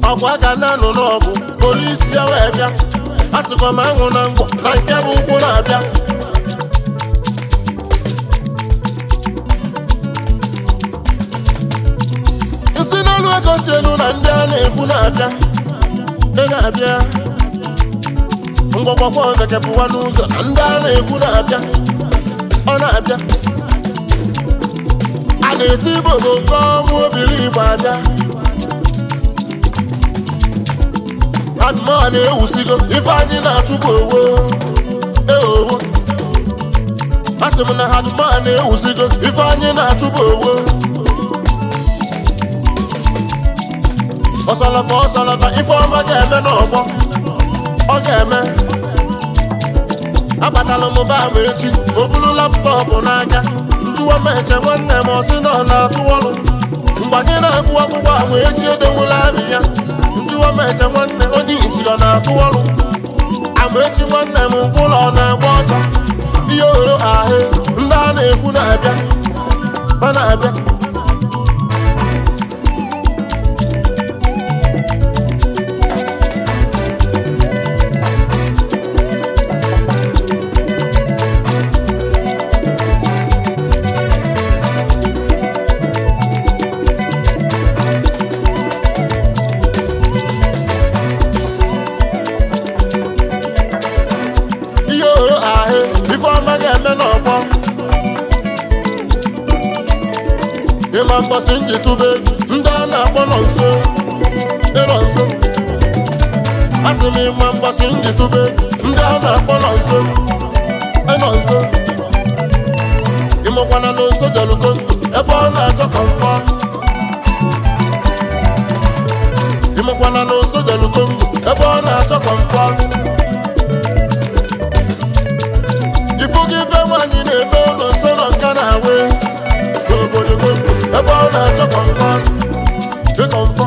ọgwa ga na-anụ n'ọgụ polisi ya wee bịa a sịkwa m aṅụ na ngwọ na nke bụ ụkwụ na-abịa isi n'elu ego si elu na ndị a na-ekwu na-abịa ị na-abịa ngwọgwọkwa bekepụwa n'ụzọ na ndị a na-ekwu na-abịa ọ na-abịa a na-esi ibodo nke ọnwụ obiri igbo abịa adụmọ na-ewusigo ife anyị na-achụpụ owo eowo asị m na adụmọ na-ewusigo ife anyị na-achụpụ owo ọsọlọfa ọsọlọfa ife ọma ga-eme n'ọgbọ ọ ga-eme abatala m ba m echi o buru laptọpụ n'aka njụwa m eche nwanne m ọsị na ọ na-atụ ọrụ mgbe anyị na-agụ akwụkwọ ahụ echi edewula abị ya njụwa m eche nwanne onye iti ọ na-atụ ọrụ amaechi nwanne m ụlọ ọ na-agba ọsọ ihe oro ahụ ndị a na-ekwu na-abịa ọ na-abịa ihe oro ahụ ife ọma ga-eme n'ọgbọ ịma mgbasị njitube ndị a na-akpọ nọ nso ịnọ nso asị m ịma mgbasị njitube ndị a na-akpọ nọ nso ịnọ nso ịmụkwana na nso jeluko ebe ọ na-achọ kọmfọ ịmụkwana na nso jeluko ebe ọ na-achọ kọmfọ ifu gị be nwaanyị na-eme ụlọ nsọ nọ nka na awe n'obodo Congo ebe ọ na-achọ kọmfọ dị kọmfọ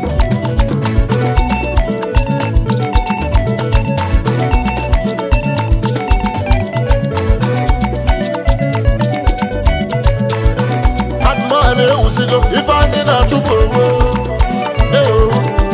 adụmọ na-ewusigo ife anyị na-achụpụ owo Eyo.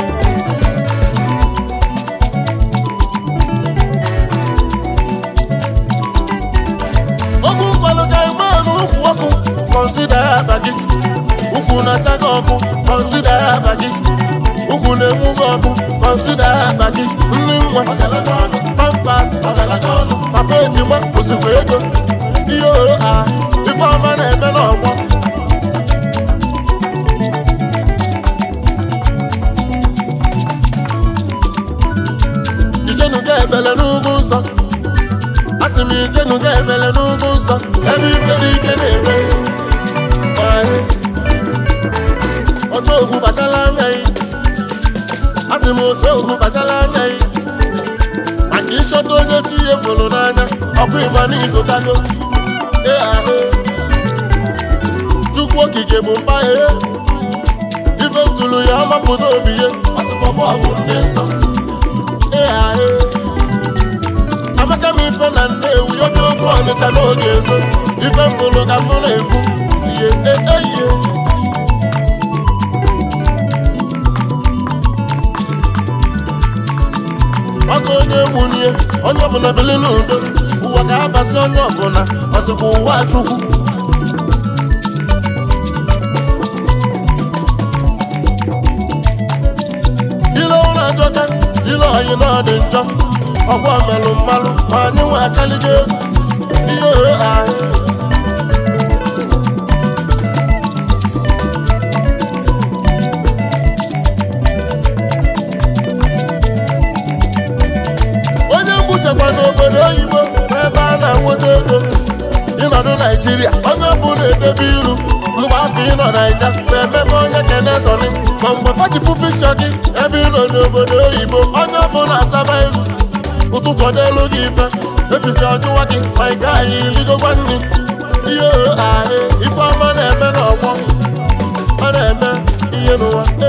Okwu nkwado ga-eme n'ukwu ọkụ kọnsida ya akpa gị ukwu na-acha gị ọkụ kọnsida ya akpa gị ukwu na-enwu gị ọkụ kọnsida ya akpa gị nri nwa pampas papa ejima kwụsịkwa ego ihe oro a ife ọma na-eme n'ọgbọ ijenuga ebele n'ugwu nsọ asị m ijenuga ebele n'ugwu nsọ ebe ifere ike na-eme Ee. otu ogwu bachala anya yi asị m otu ogwu bachala anya yi maka ịchọta onye chi ihe fụrụ n'anya ọkụ ịgba n'igotago ee ahụ chukwu okike bụ mba ee ife ntụrụ ya ọmapụta obi ya ọsịkpọbọ ọgwụ ndị nsọ ee ahụ amaka m ife na nnewi oge otu ọnịcha n'oge ezo ife mfụrụ ka mụ na-ekwu ihe eihe ọkụ onye egbunie onye ọbụla bili n'udo ụwa ga-abasị onye ọbụla ọsịkwa ụwa chukwu ile ụlọ ajọka ile ọyị na ọ dị njọ ọgwọ melụ mmalụ ma anyị nwe akaligo egwu ihe ohe ahụ onye mgbuchekwa n'obodo oyibo n'ebe a na-enweta ego ịnọdụ naijiria onye ọbụla edebe iru mgbe afọ ịnọ naija na-emebe onye kenesoni ma mgbe fachifu pikchọ gị ebe ịnọ n'obodo oyibo onye ọbụla asaba iru ụtụtụ ọ n'elu gị ife efife ọjụwa gị ma ị gaghị irigokwa nri ihe ohe ahụ ife ọma na-eme n'ọgbọ ọ na-eme ihe n'ụwa